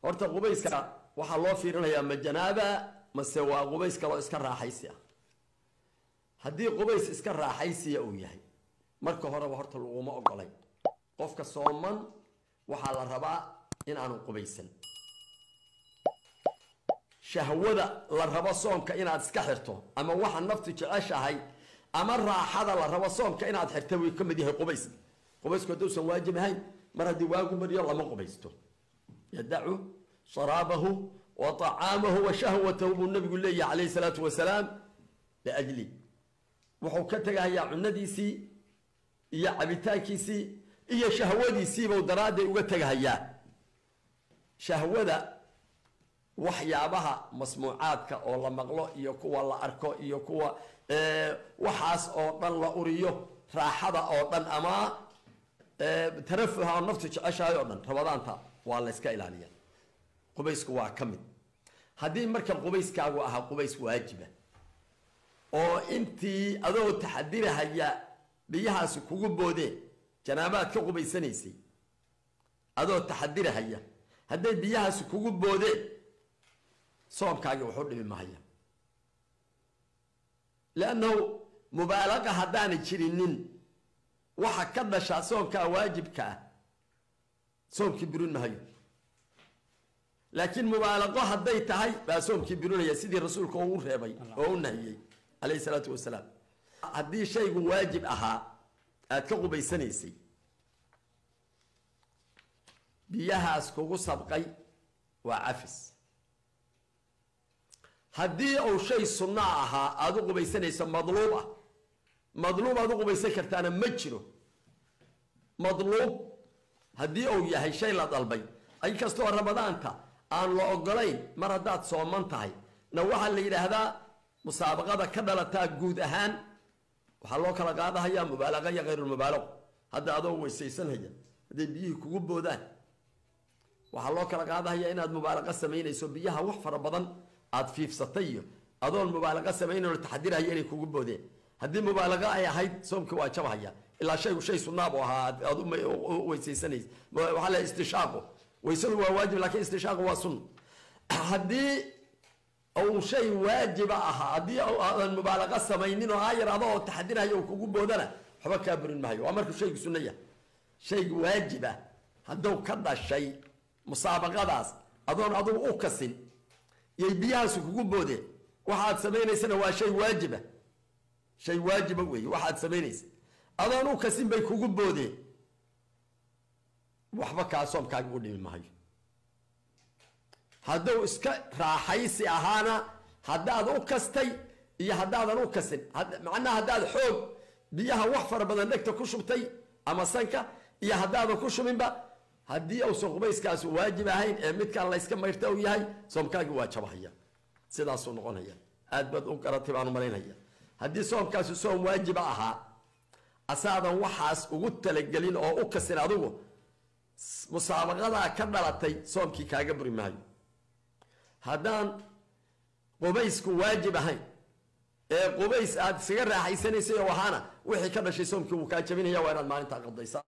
horta qubayska waxaa loo fiirinayaa ma janaaba mase waa qubays kaloo iska raaxaysi ah haddii qubays iska raaxaysiya uu yahay marka horeba horta laguma ogolay qofka sooman waxaa la rabaa in aanu qubaysan shahwada la rabo soomka inaad iska xirto ama waxa naftu jeceshahay ama raaxada la rabo soomka inaad xirta way ka mid yahay qubays qubaysku hadduusan waajib ahayn mar haddii waagu mariyo lama qubaysto yadacu sharaabahu wa طacaamahu wa shahwatahu buu nabigu leeyahay calayhi salaatu wasalaam liajli wuxuu ka tegahayaa cunadiisii iyo cabitaankiisii iyo shahwadiisiibuu daraadday uga tegahayaa shahwada waxyaabaha masmuucaadka oo la maqlo iyo kuwa la arko iyo kuwa waxaas oo dhan la uriyo raaxada oo dhan ama tarafuha oo naftu jeceshahay oo dhan rabadaanta waa la yska ilaaliya qubaysku waa ka mid haddii marka qubayskaagu ahaa qubays waajiba oo intii adoo taxadirahaya biyahaasi kugu boodeen janaabaad ka qubaysanaysay adoo taxadirahaya hadday biyahaasi kugu boodeen soomkaagii waxu dhimi mahaya leannahu mubaalaqa haddaanay jirinin waxa ka dhashaa soomkaa waajibka ah soomkii burin mahayo laakiin mubaalaqo hadday tahay baa soomkii burinaya sidii rasuulka oo u reebay oo u nahiyey calayhi salaatu wasalaam haddii shaygu waajib ahaa aad ka qubaysanaysay biyahaas kugu sabqay waa cafis haddii uu shay sunna ahaa aada u qubaysanayso madluub ah madluub aad u qubaysan kartaana ma jiro madluub haddii uu yahay shay la dalbay inkastoo ramadaanta aan la ogolayn mar haddaad sooman tahay na waxaa la yidhaahdaa musaabaqada ka dhalataa guud ahaan waxaa loo kala qaadahayaa mubaalaqa iyo hayrulmubaalaqo hadda adoo weysaysanhaya hadday biyihii kugu boodaan waxaa loo kala qaadahaya inaad mubaalaqa samaynayso biyaha wax fara badan aad fiifsatay iyo adoon mubaalaqa samaynayn taxadirhaya inay kugu boodeen haddii mubaalaqa ay ahayd soomkii waa jabhaya ilaa shaygu shay sunnaab ahaa aad u weysaysanaysa waxaa la istishaaqu weysadu waa waajib laakiin istishaaqu waa sunna haddii uu shay waajiba ahaa haddii aadan mubaalaqa samaynin oo aayar adoo taxadirhaya uu kugu boodana waxba kaa burin mahayo waa markuu shaygu sunna yahay shaygu waajiba hadduu ka dhashay musaabaqadaas adoon adugu u kasin yay biyahaasi kugu boodeen waxaad samaynaysana waa shay waajiba shay waajiba weeye waxaad samaynaysa adoon u kasin bay kugu boodeen waxba kaa soomkaaga u dhimi mahayo hadduu iska raaxaysi ahaana haddaad u kastay iyo haddaadan u kasin macnaha haddaad xoog biyaha wax fara badan dhegta ku shubtay ama sanka iyo haddaadan ku shubinba haddii uusan qubayskaasi waajib ahayn ee midkaan layska mayrta u yahay soomkaagii waa jabahaya sidaasuu noqonaya aad baad u garatay baan umalaynaya haddii soomkaasi soom waajiba ahaa asaadan waxaas ugu talagelin oo u kasin adigu musaabaqadaa ka dhalatay soomkii kaaga buri maayo haddaan qubaysku waajib ahayn ee qubays aad isaga raaxaysanaysay oo ahaana wixii ka dhashay soomkii wuu kaa jabinaya waa inaad maalintaa qadaysa